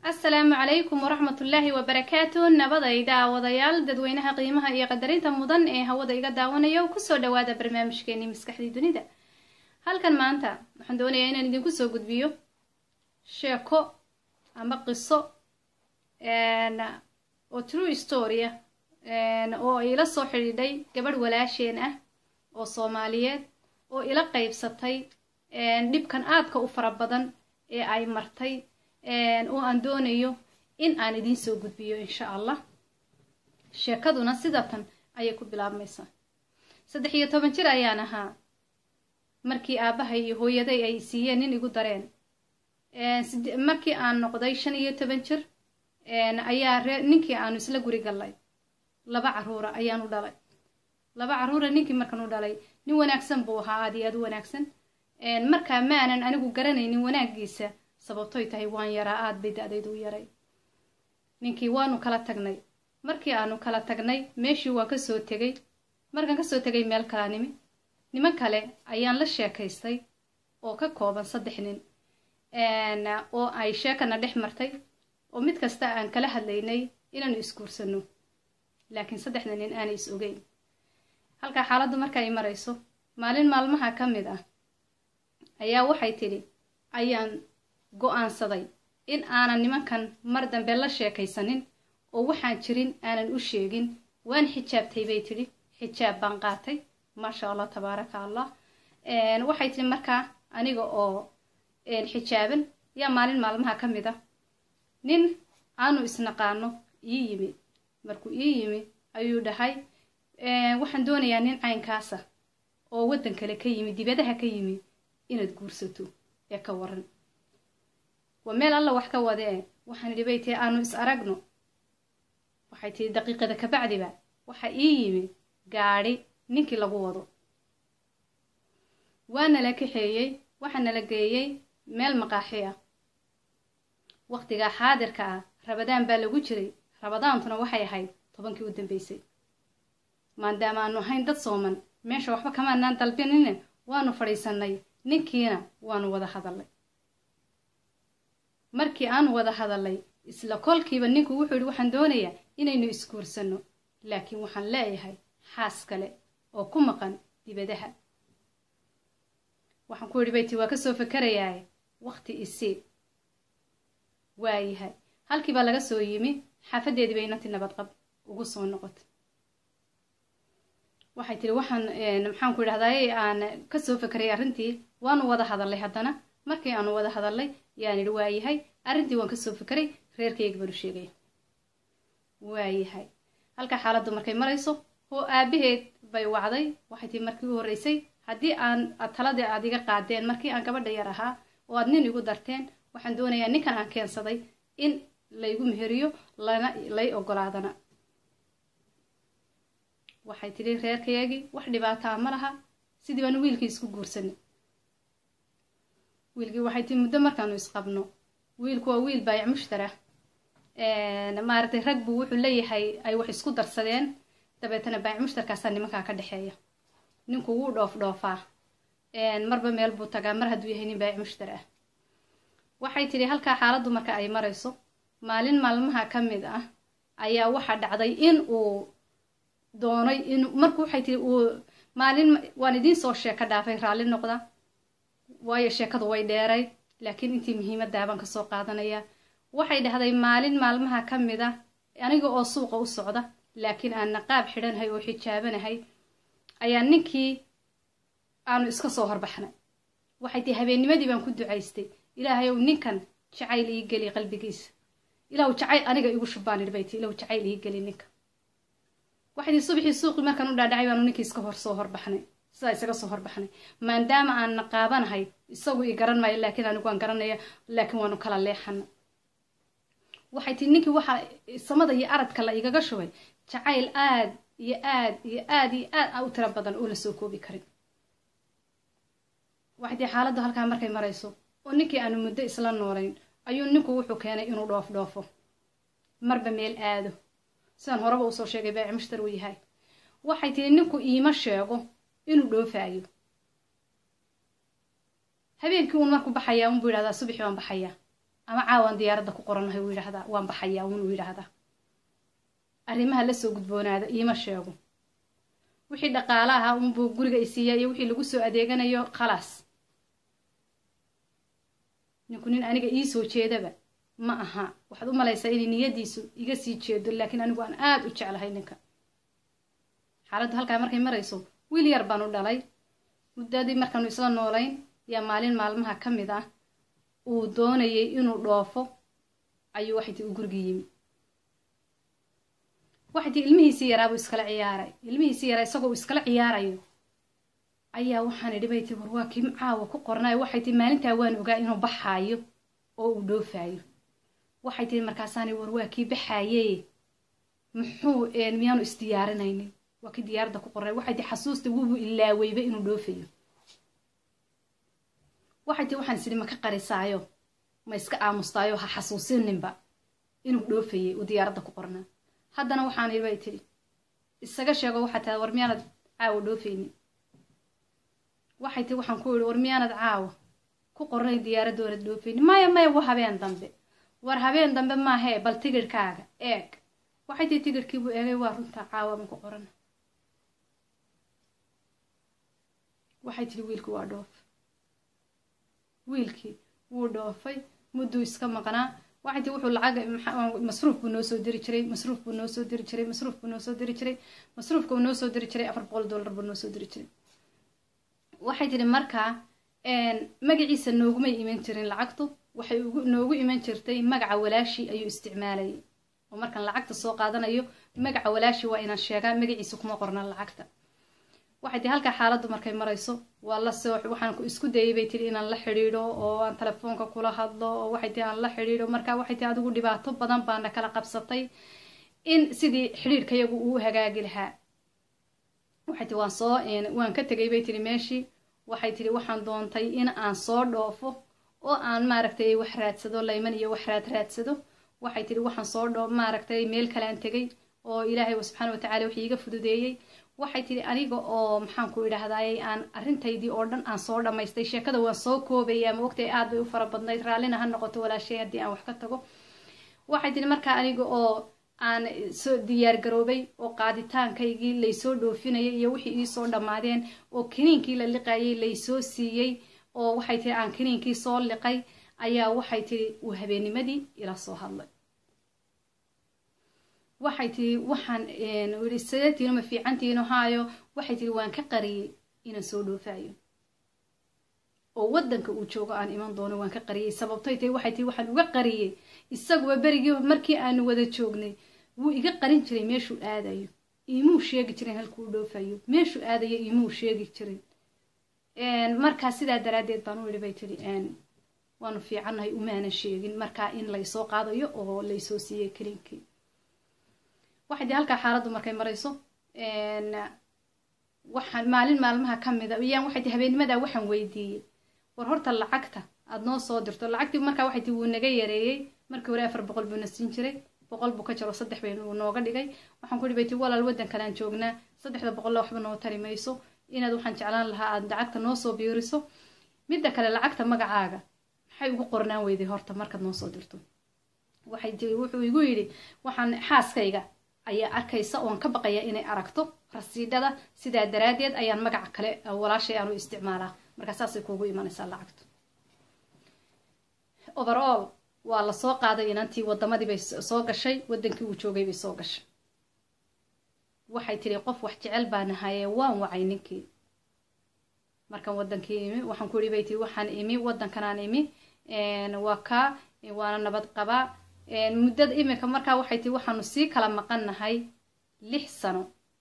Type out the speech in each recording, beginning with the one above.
asalaamu calaykum waraxmatullaahi wabarakaatu nabadayda wadayaal dadweynaha qiimaha iyo qadarinta mudan ee hawada iga daawanayo kusoo dhawaada barnaamijkeenii maskaxdii dunida halkan maanta waxaan doonayaa inaan idinku soo gudbiyo sheeko ama qiso oo true storya oo ila soo xidhiidhay gabadh walaasheen ah oo soomaaliyeed oo ila qaybsatay dhibkan aadka u fara badan ee ay martay oo aan doonayo in aan idiin soo gudbiyo insha allah sheekaduna sidatan ayay ku bilaabmaysaa saddex iyo toban jir ayaan ahaa markii aabbahay iyo hooyaday ay siiyeen nin igu dareen markii aan noqday shan iyo toban jir ayaa ree ninkii aanu isla guri gallay laba caruura ayaan u dhalay laba caruura ninkii markan u dhalay nin wanaagsan buu ahaa aad iyo aad u wanaagsan markaa maanan anigu garanaynin wanaaggiisa sababtoy tahay waan yaraa aad bay da-daydu u yaray ninkii waanu kala tagnay markii aanu kala tagnay meeshii waan kasoo tegay markaan kasoo tegay meel kalaa nimi niman kale ayaan la sheekaystay oo ka kooban saddex nin oo ay sheekana dhex martay oo mid kasta aan kala hadlaynay inaanu isguursano laakiin saddexda nin aanay is ogeyn halkaa xaaladdu marka ay marayso maalin maalmaha ka mid ah ayaa waxay tidhi ayaan go-aansaday in aanan nimankan mar dambe la sheekaysanin oo waxaan jirin aanan u sheegin waan xijaabtay bay tidhi xijaab baan qaatay maasha allah tabaaraka allah waxay tidhi markaa aniga oo xijaaban yaa maalin maalmaha ka mid ah nin aanu isnaqaano ii yimi markuu ii yimi ayuu dhahay waxaan doonayaa nin caynkaasa oo waddan kale ka yimi dibadaha ka yimi inaad guursato ee ka waran waa meel alla wax ka wadee waxaan idhi bay tihi aanu is aragno waxay tihi daqiiqada kabacdiba waxa ii yimi gaadhi ninkii lagu wado waa nala kaxeeyey waxaa nala geeyey meel maqaaxi ah waqtigaa xaadirka ah rabadaan baa lagu jiray rabadaantuna waxay ahayd tobankii u dambeysay maadaama aanu ahayn dad sooman meesha waxba kamaanaan dalbinine waanu fadhiisannay ninkiina waanu wada hadallay markii aanu wada hadallay isla kolkiiba ninku wuxuu yidhi waxaan doonayaa inaynu isguursanno laakiin waxaan leeyahay xaas kale oo ku maqan dibadaha waxaan ku yidhi bayti waa kasoo fakarayaaye waqti isii waayahay halkii baa laga soo yimi xaafadeedii bay inantii nabadqab ugu soo noqotay waxay tihi waxaan maxaan ku idhahdaay aan kasoo fakarayay arrintii waanu wada hadallay haddana markii aanu wada hadallay yaan idhi waayahay arrintii waan kasoo fakaray reerkayga baanu sheegaya waayahay halkaa xaaladdu markay marayso oo aabaheed bay wacday waxay tihi markii u horreysay haddii aan taladii aad iga qaadeen markii aan gabadha yar ahaa oo aad nin igu darteen waxaan doonayaa ninkan aan keensaday in laygu meheriyo lana lay ogolaadana waxay tidhi reerkayagii wax dhibaataa ma laha sidii baanu wiilkii isku guursanay wiilkii waxay tihi muddo markaanu isqabno wiilku waa wiil baayac mushtara maaragtay rag buu wuxuu leeyahay ay wax isku darsadeen dabeetana baayac mushtarkaasaa nimankaa ka dhexeeya ninku wuu dhoof dhoofaa marba meel buu tagaa mar hadduu yahay nin baayac mushtar ah waxay tidhi halkaa xaaladdu marka ay marayso maalin maalmaha ka mid ah ayaa waxaa dhacday in uu doonay in marku waxay tihi uu maalin waan idiin soo sheeko dhaafay raalli noqda waayo sheekadu way dheeray laakiin intii muhiimaddaa baan kasoo qaadanaya waxay dhahday maalin maalmaha ka mid ah aniga oo suuqa u socda laakiin aan naqaab xidhanahay oo xijaabanahay ayaa ninkii aanu iska soo horbaxnay waxay tihi habeennimadii baan ku ducaystay ilaahay ow ninkan jacayl ii geli qalbigiisa ilaw jacayl aniga igu shubbaan idhi bay tii ilaw jacayl ii geli ninka waxay tii subaxii suuqii markaan u dhaadhacay baanu ninkii iska hor soo horbaxnay sidaa isaga soo horbaxnay maadaama aan naqaabanahay isagu i garan maayo laakiin anigu waan garanaya laakiin waanu kala leexana waxay tii ninkii waxaa samada iyo aradka la igaga shubay jacayl aad iyo aad iyo aad iyo aad u tiro badan oo la soo koobi karin waxay tii xaaladdu halkaa markay marayso oo ninkii aanu muddo isla noolayn ayuu ninku wuxuu keenay inuu dhoof dhoofo marba meel aado sidaan horeba usoo sheegay baaci mushtar uu yahay waxay tihi ninku iima sheego inuu dhoofaayo habeenkii uun markuu baxayaa unbuu yidhahdaa subaxii waan baxayaa ama caawaan diyaaradda ku qoranahay uu yidhaahdaa waan baxayaa uun uu yidhaahdaa arrimaha lasoo gudboonaada iima sheego wixii dhaqaale ahaa unbuu guriga isiiya iyo wixii lagu soo adeeganayo khalaas ninku nin aniga ii soo jeedaba ma aha waxaad u malaysaa inay niyadiisu iga sii jeedo laakiin anigu aan aada u jeclahay ninka xaaladdu halkaa markay marayso wiil yar baan u dhalay muddadii markaanu isla noolayn yaa maalin maalmaha ka mid ah uu doonayay inuu dhoofo ayuu waxay tii u gurigii yimi waxay tii ilmihiisii yaraabuu iskala ciyaaray ilmihiisii yaraa isagoo uu iskala ciyaarayo ayaa waxaan idhi bay tii war waa kii caawa ku qornaayo waxay tii maalintaa waan ogaa inuu baxaayo oo uu dhoofaayo waxay tii markaasaani war waa kii baxaaye muxuu miyaanu isdiyaarinaynin waa kii diyaaradda ku qornay waxay tii xasuusta wuubuu ilaaweyba inuu dhoofayo waxay tii waxaan isidhi ma ka qarisaayo ma iska aamustaayo ha xasuusininba inuu dhoofayay uu diyaaradda ku qornaa haddana waxaan idhi bay tidhi isaga sheego waxaa tahay war miyaanad caawa dhoofaynin waxay tii waxaan ku idhi war miyaanad caawa ku qornay diyaaradda oonad dhoofaynin maya maya waa habeen dambe war habeen dambe maahee bal tigirhkaaga eeg waxay tii tigirhkii buu eegay waa runtaa caawa ma ku qorana waxay tihi wiilkii waa dhoof wiilkii wuu dhoofay mudduu iska maqnaa waxay tii wuxuu lacag masruuf buu noo soo diri jiray masruuf buu noo soo diri jiray masruuf buu noo soo diri jiray masruufka uu noo soo diri jiray afar boqol dollar buu noo soo diri jiray waxay tihi markaa magaciisa noogumay iman jirin lacagtu waxay noogu iman jirtay magaca walaashii ayuu isticmaalayay oo markaan lacagta soo qaadanayo magaca walaashii waa inaan sheegaa magaciisa kuma qorna lacagta waxay tii halkaa xaaladdu markay marayso waa la soo waxaan isku dayay bay tihi inaan la xidhiidho oo aan telefoonka kula hadlo oo waxay tii aan la xidhiidho marka waxay tii adigu dhibaato badan baana kala qabsatay in sidii xidhiidhkayagu uu hagaagi lahaa waxay tii waan soo waan ka tegay bay tihi meeshii waxay tihi waxaan doontay in aan soo dhoofo oo aan maaragtay wax raadsado layman iyo wax raad raadsado waxay tihi waxaan soo dhoo maaragtay meel kalean tegay oo ilaahay subxaana watacaala wixii iga fududeeyey waxay tihi aniga oo maxaan ku idhaahdaayey aan arrintaydii oo dhan aan soo dhammaystay sheekada waan soo koobaya ma ogtay aad bay u fara badnayd raallina ha noqoto walaashay haddii aan wax ka tago waxay tihi markaa aniga oo aan soo diyaar garoobay oo qaaditaankaygii laysoo dhoofinayay iyo wixii iisoo dhammaadeen oo kiniinkii la liqayay laysoo siiyey oo waxay tihi aan kiniinkii soo liqay ayaa waxay tihi uu habeennimadii ila soo hadlay waxay tihi waxaan ii sadeetiino ma fiicantiino haayo waxay tihi waan ka qariyey inaan soo dhoofayo oo waddanka uu joogo aan iman doono waan ka qariyey sababtay tahi waxay tihi waxaan uga qariyey isaguba berigii markii aanu wada joognay wuu iga qarin jiray meeshuu aadayo iimuu sheegi jirin halkuu dhoofayo meeshuu aadayo iimuu sheegi jirin markaa sidaa daraaddeed baan u idhi bay tihi waanu fiicannahay umaanan sheegin markaa in laysoo qaadayo oo laysoo siiyey kelinkii waxay dii halkaa xaaladdu markay marayso waxaan maalin maalmaha ka mida iyaan waxay tii habeenimadaa waxaan weydiiyey war horta lacagta aada noo soo dirto lacagtii markaa waxay tii wuu naga yareeyey markii hore afar boqol buu na siin jiray boqol buu ka jaro saddex bay uu nooga dhigay waxaan ku ihi bay tii walaal waddan kalean joognaa saddexda boqolla waxba noo tari mayso inaad waxaan jeclaan lahaa aada lacagta noo soo biiriso midda kale lacagta magacaaga maxay ugu qornaan weyday horta markaad noo soo dirto waxay tii wuxuu igu yidhi waxaan xaaskayga ayaa arkaysa oon ka baqaya inay aragto rasiidhada sidaa daraaddeed ayaan magaca kale walaashay aanu isticmaalaa markaa saasay kuugu imanaysaa lacagtu overall waa la soo qaaday inantii wadamadii bay soo gashay waddankii uu joogay bay soo gashay waxay tidhi qof wax jecel baa nahayee waan wacay ninkii markaan waddankii imi waxaan ku ihi bay tii waxaan imi waddankanaan imi waa kaa waana nabad qabaa muddada iminka markaa waxay tii waxaanu sii kala maqannahay lix sano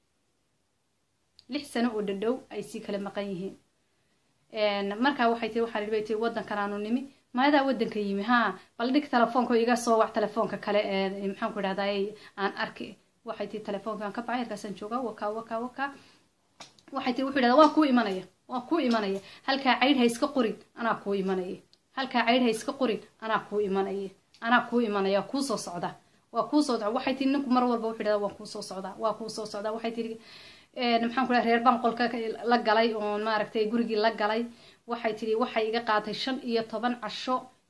lix sano oo dhadhow ay sii kala maqan yihiin markaa waxay tii waxaan bay tii waddankan aanu nimi maadaa waddanka yimi haa bal dhig telefoonka iga soo wac telefoonka kale maxaan ku idhahdaay aan arki waxay tii telefoonkaan ka baxay halkaasaan joogaa wakaa wakaa wakaa waxay tii wuxuu idhahdaa waa kuu imanaya waa kuu imanaya halkaa caydh ha iska qorin anaa kuu imanaya halkaa caydh ha iska qorin anaa kuu imanaya anaa kuu imanaya waa kuu soo socda waa kuu soo socda waxay tii ninku mar walba wuxuu idhahdaa waa kuu soo socdaa waa kuu soo socdaa waxay tii maxaan ku dhaha reer baan qolka la galay oon maaragtay gurigii la galay waxay tidhi waxay iga qaatay shan iyo toban casho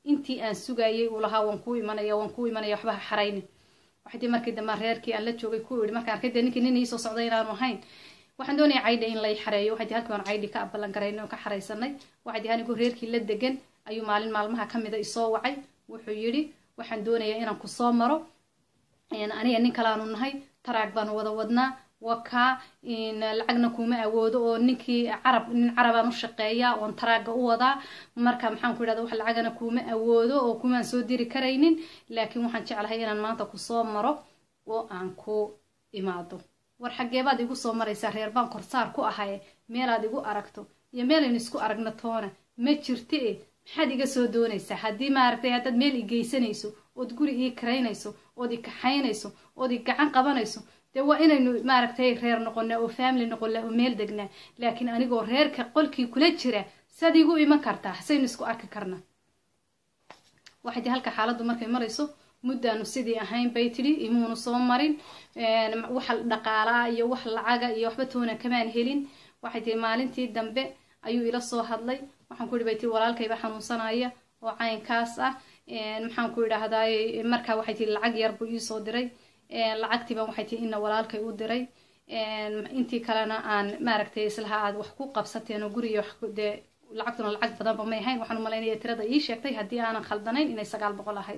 intii aan sugayay uu lahaa waan kuu imanaya waan kuu imanaya waxba ha xarayni waxay tii markii dambe reerkii aan la joogay ku yidhi markaan arkay dee ninkii nin iisoo socday inaanu ahayn waxaan doonaya caydha in lay xareeyo waxay tii halkii baan caydhi ka abalan garaynay oo ka xaraysanay waxay tii anigoo reerkii la degan ayuu maalin maalmaha ka mida isoo wacay wuxuu yidhi waxaan doonayaa inaan ku soo maro aniga nin kalaanu nahay taraag baanu wada wadnaa wakaa lacagna kuma awoodo oo ninkii carab nin carabaan u shaqeeyaa oon taraaga u wadaa marka maxaan ku idhahda wax lacagana kuma awoodo oo kumaan soo diri karaynin laakiin waxaan jeclahay inaan maanta kusoo maro oo aan ku imaado war xaggeebaad igu soo maraysaa reer baan korsaar ku ahaye meelaad igu aragto iyo meelaynu isku aragno toona ma jirta e maxaad iga soo doonaysaa haddii maaragtay haddaad meel i geysanayso ood guri ii karaynayso ood i kaxaynayso ood i gacan qabanayso dee waa inaynu maaragtay reer noqonnaa oo family noqonnaa oo meel degnaa laakiin anigoo reerka qolkii kula jira saad igu iman kartaa hasaynu isku arki karnaa waxay tii halka xaaladdu markay marayso muddaanu sidii ahayn bay tidhi imuunu soo marin wax dhaqaalaa iyo wax lacaga iyo waxba toona kamaan helin waxay tihi maalintii dambe ayuu ila soo hadlay waxaan ku ihi bay tii walaalkayba xanuunsanaya oo caynkaas ah maxaan ku idhaahdaay markaa waxay tii lacag yar buu iisoo diray lacagtiiban waxay tii ina walaalkay u diray intii kalena aan maaragtay islaha aad wax ku qabsateen oo guriga wax dee lacagtuna lacag badanba may ahayn waxaan umalaynaya tirada ii sheegtay haddii aanan khaldanayn inay sagaal boqol ahayd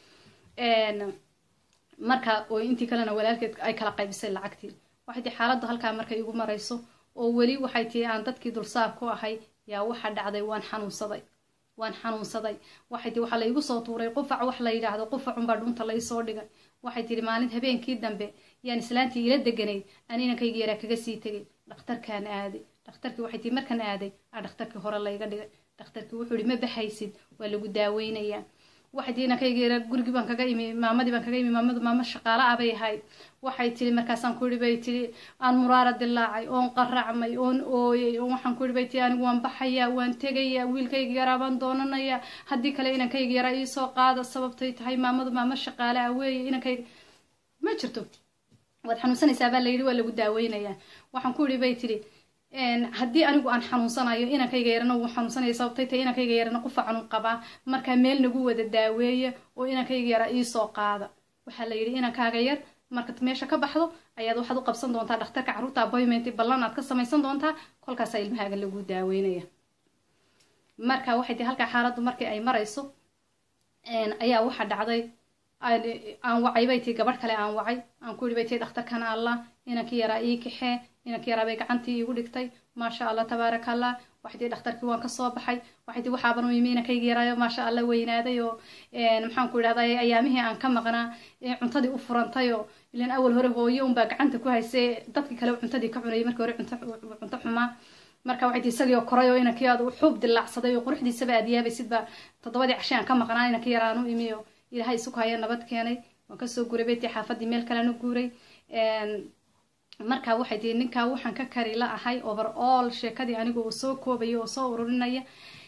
marka oo intii kalena walaalkeed ay kala qaybisay lacagtii waxay tii xaaladdu halkaa markay igu marayso oo weli waxay tii aan dadkii dulsaar ku ahay yaa waxa dhacday waan xanuunsaday waan xanuunsaday waxay tii waxaa laygu soo tuuray qufac wax la yidhaahdo qufacunbaa dhunta laysoo dhigay waxay tihi maalin habeenkii dambe yaan islaantii ila deganayd aan inankayga yaraa kaga sii tegay dhakhtarkaan aaday dhakhtarkii waxay tii markaan aaday aa dhakhtarkii hore layga dhigay dhakhtarkii wuxuu ihi ma baxaysid waa lagu daaweynayaa waxay tii inankayga yaraa gurigii baan kaga imi maamadii baan kaga imi maamadu maamo shaqaala ah bay ahayd waxay tihi markaasaan ku ihi bay tihi aan muraara dilaacay oon qaracmay oon ooyay oon waxaan ku ihi bay tihi anigu waan baxayaa waan tegayaa wiilkayga yaraa baan doonanayaa haddii kale inankayga yaraa iisoo qaada sababtay tahay maamadu maamo shaqaale ah weeye inankayga ma jirto waad xanuunsanaysaa baa layidhi waa lagu daaweynayaa waxaan ku ihi bay tihi haddii anigu aan xanuunsanayo inankayga yarana wuu xanuunsanaya sababtay tahay inankayga yarana qufacanu qabaa markaa meel nagu wada daaweeya oo inankayga yaraa iisoo qaada waxaa la yidhi inankaaga yar markaad meesha ka baxdo ayaad waxaad u qabsan doontaa dhakhtarka carruurta appointment ballan aad ka samaysan doontaa kolkaasaa ilmahaaga lagu daaweynaya marka waxay tii halkaa xaaladdu markii ay marayso ayaa waxa dhacday aan wacay bay tii gabadh kale aan wacay aan ku yidhi bay tii dhakhtarkan allah inankii yaraa ii kaxee inankii yaraa bay gacantii iigu dhigtay maasha allah tabaaraka allah waxay tii dhakhtarkii waan kasoo baxay waxay tii waxaaban u yimi inankayga yaraayo maasha allah weynaaday oo maxaan ku idhahday ayaamihii aan ka maqnaa cuntadii u furantay oo ilan awal hore hooyo unbaa gacanta ku haysay dadkii kale cuntadii ka cunayay markii hore cunto xumaa marka waxay tii isagii oo koray oo inankii aad u xuub dilaacsaday oo quruxdiisaba aad yaabaysid baa toddobadii cashay aan ka maqnaa inankii yaraan u imi oo ilaahay isu haya nabad keenay waan kasoo guuray bay tii xaafadii meel kalean u guuray marka waxay tii ninkaa waxaan ka kari la ahay over all sheekadii anigu uu soo koobaya oo soo ururinaya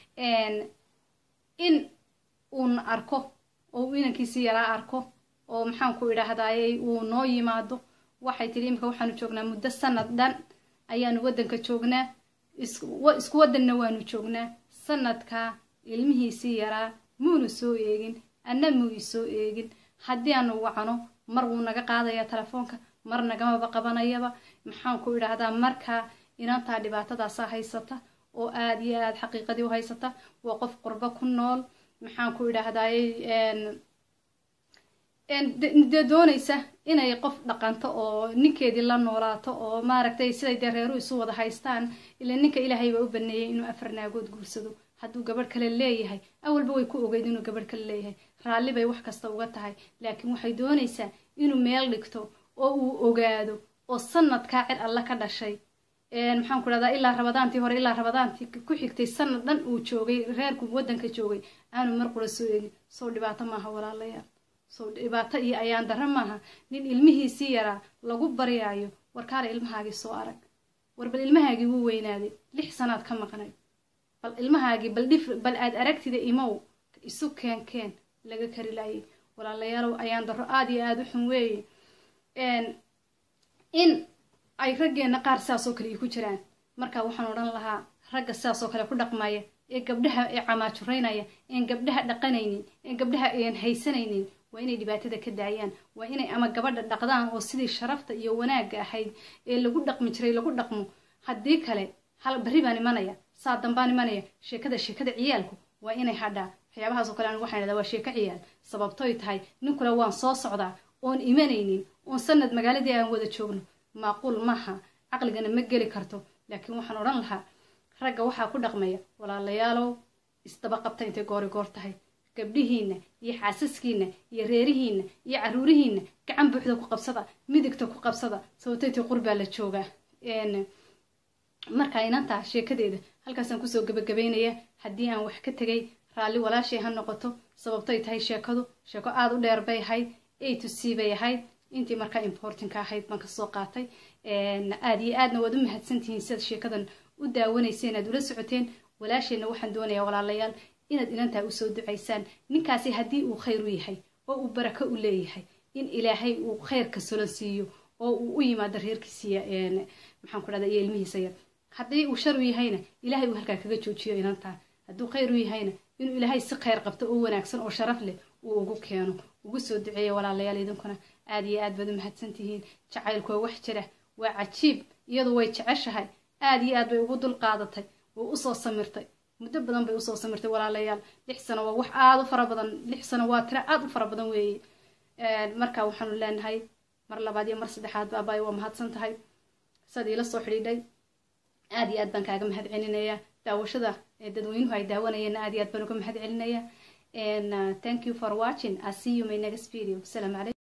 in uun arko oo uu inankiisii yaraa arko oo maxaan ku idhaahdayey uu noo yimaado waxay tihi imika waxaanu joognaa muddo sanad dhan ayaanu waddanka joognaa isku waddanna waanu joognaa sanadkaa ilmihiisii yaraa muunu soo eegin anna muu isoo eegin haddii aanu wacno mar wuu naga qaadayaa telefoonka mar nagamaba qabanayaba maxaan ku idhaahdaa markaa inantaa dhibaatadaasaa haysata oo aada iyo aada xaqiiqadii u haysata waa qof qurbo ku nool maxaan ku idhaahdayey dee doonaysa inay qof dhaqanto oo ninkeedii la noolaato oo maaragtay siday dee reeru isu wada haystaan ila ninka ilaahay baa u baneeyay inuu afar naagood guursado hadduu gabadh kale leeyahay awalba way ku ogeyd inuu gabadh kale leeyahay raalli bay wax kasta uga tahay laakiin waxay doonaysaa inuu meel dhigto oo uu ogaado oo sanadkaa cid alla ka dhashay maxaan ku dhahdaa ilaa rabadaantii hore ilaa rabadaantii ku xigtay sanad dhan uu joogay reerku waddanka joogay aanu mar qura soo eegin sow dhibaato maaha walaalayaal sow dhibaato iyo ayaan darro maaha nin ilmihiisii yaraa lagu baryaayo warkaale ilmahaagii soo arag war bal ilmahaagii wuu weynaaday lix sanaad ka maqnay bal ilmahaagii bal dhif bal aad aragtida imow isu keen keen laga kari laayay walaalayaalow ayaan darro aada iyo aada u xun weeye in ay raggeenna qaar sidaasoo kale ay ku jiraan marka waxaan odhan lahaa ragga sidaasoo kale ku dhaqmaya ee gabdhaha ee camaajuraynaya een gabdhaha dhaqanaynin een gabdhaha een haysanaynin waa inay dhibaatada ka daayaan waa inay ama gabadha dhaqdaan oo sidii sharafta iyo wanaagga ahayd ee lagu dhaqmi jiray lagu dhaqmo haddii kale hal barri baan imanaya saa dambaan imanaya sheekada sheekada ciyaalku waa inay hadhaa waxyaabahaas oo kale anigu waxaan idhahdaa waa sheeko ciyaal sababtoy tahay ninkule waan soo socdaa oon imanaynin oon sanad magaaladii aan wada joogno maaquul maaha caqligana ma geli karto laakiin waxaan odhan lahaa ragga waxaa ku dhaqmaya walaalayaalow isdaba qabta intay goori goor tahay gabdhihiinna iyo xaasaskiinna iyo reerihiinna iyo caruurihiinna gacan buuxda ku qabsada midigta ku qabsada sababtaytii qurbaa la joogaa marka inantaa sheekadeeda halkaasaan kusoo gabagabaynaya haddii aan wax ka tegay raalli walaashay ha noqoto sababtoy tahay sheekadu sheeko aada u dheer bay ahayd a to c bay ahayd intii markaa importinka ahayd baan kasoo qaatay aada iyo aadna waad u mahadsantihiin sidaad sheekadan u daawanayseen aad ula socoteen walaasheenna waxaan doonayaa walaalayaal inaad inantaa usoo ducaysaan ninkaasi haddii uu khayr u yahay oo uu barako u leeyahay in ilaahay uu khayrka solo siiyo oo uu u yimaado reerkiisiiya maxaan ku dhahda iyo ilmihiisa yar haddii uu shar u yahayna ilaahay uu halkaa kaga joojiyo inantaa hadduu khayr u yahayna inuu ilaahay si khayr qabto oo wanaagsan oo sharaf leh uu ugu keeno ugu soo duceeya walaalayaal idinkuna aada iyo aad baad u mahadsantihiin jacaylku waa wax jira waa cajiib iyadu way jeceshahay aada iyo aad bay ugu dul qaadatay way usoo samirtay muddo badan bay usoo samirtay walaalayaal lix sano waa wax aada u fara badan lix sano waa tiro aada u fara badan weeye marka waxaanu leenahay mar labaad iyo mar saddexaad baabay waa mahadsan tahay saad iila soo xidhiidhay aada iyo aad baan kaaga mahad celinayaa daawashada dadweynuhu ay daawanayeenna aad iyo aad baan uga mahad celinaya and uh, thank you for watching i see you my next video salam alaikum